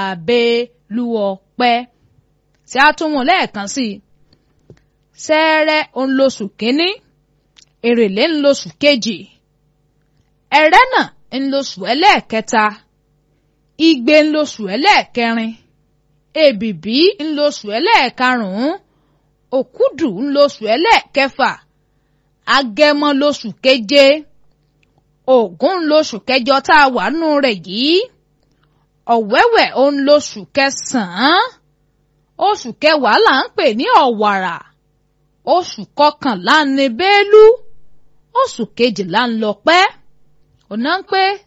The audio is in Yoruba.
Bélúọpẹ́ tí a tún mú lẹ́ẹ̀kan sí i Ṣẹ́ẹ́rẹ́ ń lóṣù kínní Èrèlé ń lóṣù kejì Ẹrẹ́nà ń lóṣù ẹlẹ́ẹ̀kẹta Igbe ń lóṣù ẹlẹ́ẹ̀kẹrin Èbìbí ń lóṣù ẹlẹ́ẹ̀karùn-ún Òkúdù ń lóṣù ẹlẹ́ẹ̀kẹfà Agẹmọ lóṣù keje Ògún ń lóṣù kẹjọ tá a wà nù rẹ̀ yìí Ọ̀wẹ́wẹ̀ ó ń lóṣù kẹsàn-án oṣù kẹwàá là ń pè ní ọ̀wàrà oṣù kọkànlá ní bélú oṣù kejìlá ń lọ pẹ́ ọ̀nà ń pé